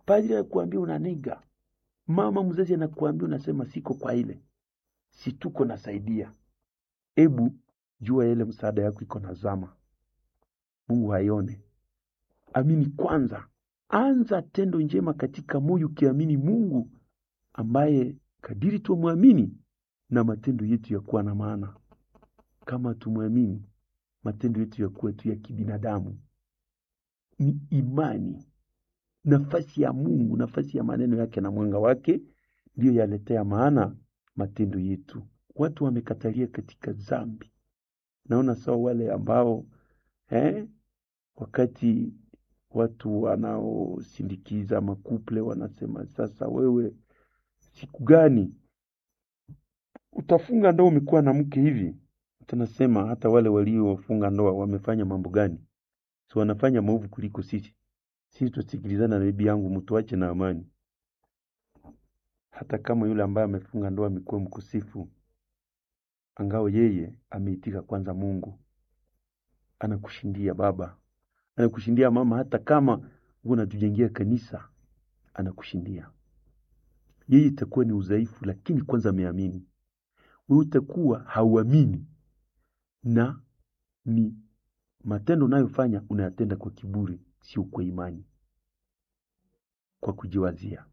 padri anakuambia unaniga, mama mzazi anakuambia unasema siko kwa ile, si tuko nasaidia. Ebu jua ile msaada yako iko nazama, Mungu haione. Amini kwanza, anza tendo njema katika moyo, ukiamini Mungu ambaye kadiri tumwamini na matendo yetu yakuwa na maana. Kama tumwamini, matendo yetu yakuwa tu ya kibinadamu. Ni imani, nafasi ya Mungu, nafasi ya maneno yake na mwanga wake ndiyo yaletea maana matendo yetu. Watu wamekatalia katika dhambi. Naona sawa wale ambao eh, wakati watu wanaosindikiza makuple wanasema sasa, wewe siku gani utafunga ndoa umekuwa na mke hivi? Tunasema hata wale waliofunga ndoa wamefanya mambo gani? Si wanafanya maovu kuliko sisi? Sisi tusikilizana na bibi yangu, mtuache na amani. Hata kama yule ambaye amefunga ndoa amekuwa mkusifu, angao yeye ameitika kwanza Mungu, anakushindia baba, anakushindia mama, hata kama unatujengea kanisa, anakushindia yeye. Itakuwa ni udhaifu, lakini kwanza ameamini. Wewe utakuwa hauamini, na ni matendo unayofanya unayatenda kwa kiburi, sio kwa imani, kwa kujiwazia.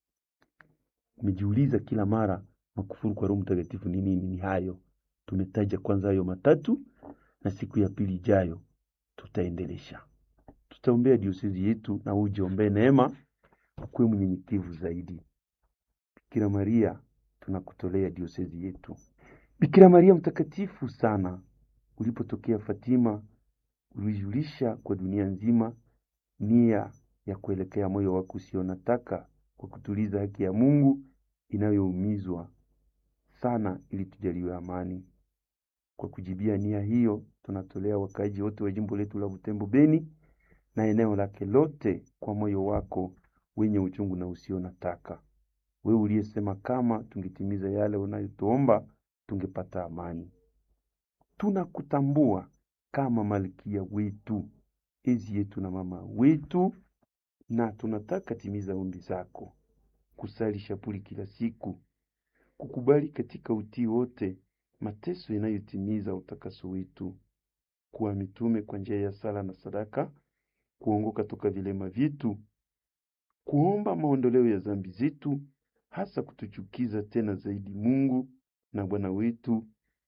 Umejiuliza kila mara makufuru kwa Roho Mtakatifu ni nini? Ni hayo tumetaja kwanza, hayo matatu, na siku ya pili ijayo tutaendelesha. Tutaombea diosezi yetu, na ujiombee neema, ukuwe mnyenyekevu zaidi. Bikira Maria, tunakutolea diosezi yetu. Bikira Maria mtakatifu sana, ulipotokea Fatima, ulijulisha kwa dunia nzima nia ya kuelekea moyo wako usionataka kwa kutuliza haki ya Mungu inayoumizwa sana, ili tujaliwe amani. Kwa kujibia nia hiyo, tunatolea wakaaji wote wa jimbo letu la Butembo Beni na eneo lake lote kwa moyo wako wenye uchungu na usionataka, wewe uliyesema kama tungetimiza yale unayotuomba tungepata amani. Tunakutambua kama malkia wetu, ezi yetu na mama wetu, na tunataka timiza ombi zako, kusali shapuli kila siku, kukubali katika utii wote mateso yanayotimiza utakaso wetu, kuwa mitume kwa njia ya sala na sadaka, kuongoka toka vilema vyetu, kuomba maondoleo ya dhambi zetu, hasa kutuchukiza tena zaidi Mungu na Bwana wetu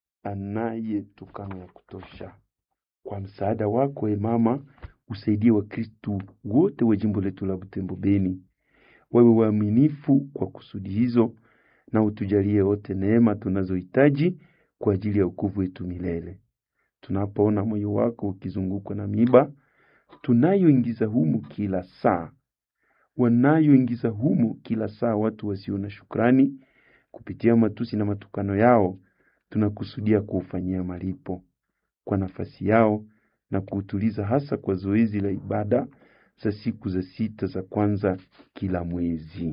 anaye tukano ya kutosha. Kwa msaada wako e mama, usaidie Wakristu wote wa jimbo letu la Butembo Beni wawe waaminifu kwa kusudi hizo, na utujalie wote neema tunazohitaji kwa ajili ya wokovu wetu milele. Tunapoona moyo wako ukizungukwa na miba tunayoingiza humu kila saa, wanayoingiza humu kila saa watu wasio na shukrani, kupitia matusi na matukano yao, tunakusudia kuufanyia malipo kwa nafasi yao na kuutuliza, hasa kwa zoezi la ibada za siku za sita za kwanza kila mwezi.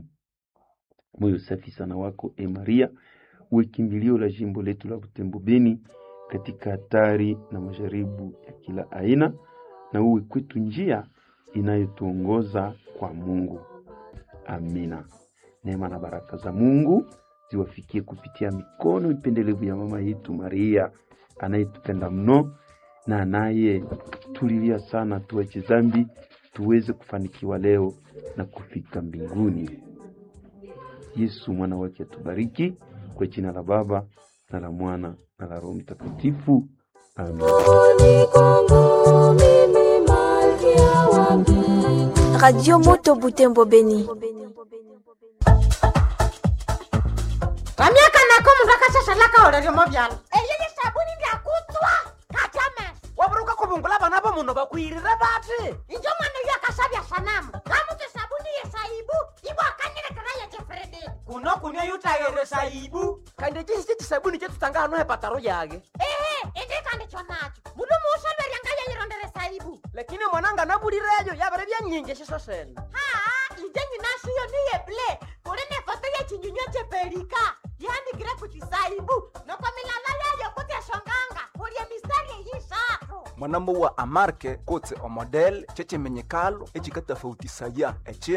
Moyo safi sana wako e Maria, uwe kimbilio la jimbo letu la Butembo Beni katika hatari na majaribu ya kila aina, na uwe kwetu njia inayotuongoza kwa Mungu. Amina. Neema na baraka za Mungu ziwafikie kupitia mikono ipendelevu ya mama yetu Maria anayetupenda mno na anayetulilia sana tuache dhambi tuweze kufanikiwa leo na kufika mbinguni. Yesu mwana wake atubariki kwa jina la Baba na la Mwana na la Roho Mtakatifu. Amen. Radio Moto Butembo Beni. kamyaka nako mundu akashashalaka olelyomo vyalo eyeye sabuni ndyakutswa katyame waburuka kubungula bana bo muno bakwirire bati injo mwana uyo akasabya sanamu kamuti sabuni yesaibu ibo akanyilekera yechefredi kuno kunywa yutayere saibu kandi chisi chisabuni chetutanga hano hepataro yage ehe indikandikyo nacho mundu muusolwerya yayirondere saibu lakini mwananga nabulireyo yabere byanyingi shiso sene haa inje nyinashiyo niye ble kuli ne foto yechinyunywa cheperika yandikire kuchisaibu noko milala yayo kutyashonganga kulye mistari eyisatu mwanamo wa amarke kotse omodele chechimenyekalo echikatafautisaya echi